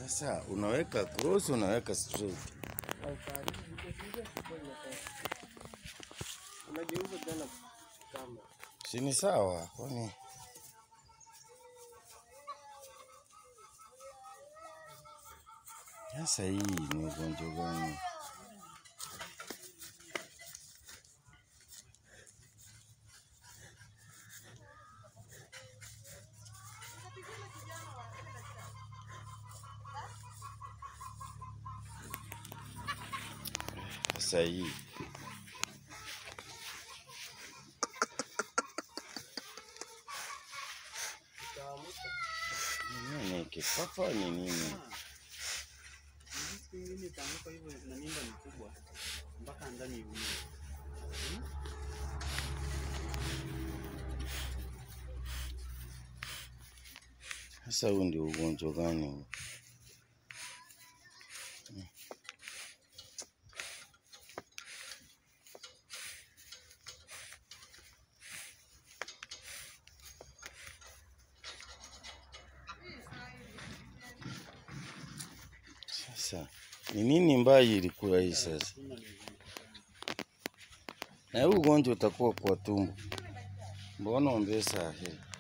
Sasa unaweka cross, unaweka straight. Unageuza tena kama Si ni sawa? Kwani sasa hii ni ugonjwa gani? Sasa hii utaamka. nini? Kifafa ni nini? Siku ingine itaanguka hivyo na mimba ni kubwa mpaka ndani iumie. Sasa huu ndio ugonjwa gani huu? Sasa ni nini mbayi ilikuwa hii sasa? Tunda ni ngumu. Na huu ugonjwa utakuwa kwa tumbo, mbona ombesa hii?